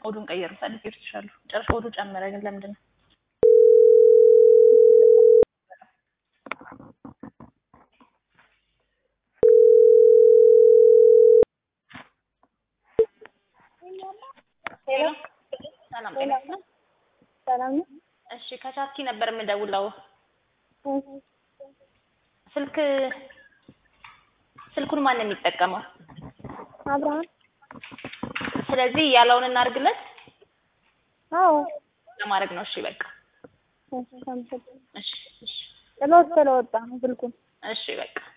ኦዱን ቀየሩ ፈልጌ እርትሻለሁ ጨርሻ ኦዱ ጨመረ ግን ለምንድን ነው ሄሎ ሰላም ጤና ይስጥልኝ ሰላም ነው። እሺ ከቻርኪ ነበር የምደውለው ስልክ ስልኩን ማን ነው የሚጠቀመው አብርሃም ስለዚህ ያለውን እናድርግለት አዎ ለማድረግ ነው እሺ በቃ እሺ፣ አመሰግናለሁ። እሺ እሺ ጥሎት ስለወጣ ነው ስልኩን እሺ በቃ